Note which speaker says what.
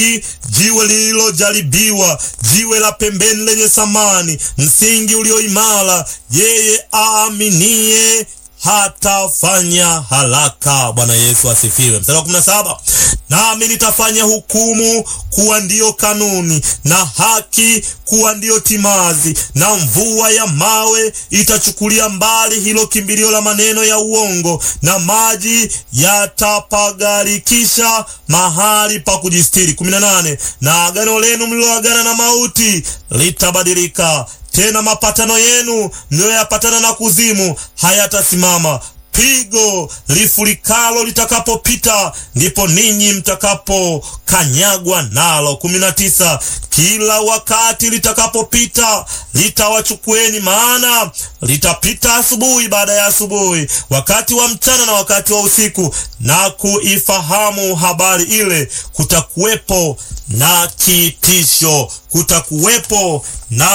Speaker 1: jiwe lililojaribiwa, jiwe la pembeni lenye thamani, msingi ulioimara. Yeye aaminie hatafanya haraka. Bwana Yesu asifiwe. Mstari wa kumi na saba nami nitafanya hukumu kuwa ndiyo kanuni na haki kuwa ndiyo timazi, na mvua ya mawe itachukulia mbali hilo kimbilio la maneno ya uongo, na maji yatapagarikisha mahali pa kujistiri. kumi na nane na agano lenu mliloagana na mauti litabadilika tena mapatano yenu mliyoyapatana na kuzimu hayatasimama. Pigo lifurikalo litakapopita, ndipo ninyi mtakapokanyagwa nalo. kumi na tisa kila wakati litakapopita litawachukueni, maana litapita asubuhi baada ya asubuhi, wakati wa mchana na wakati wa usiku, na kuifahamu habari ile. Kutakuwepo na kitisho, kutakuwepo na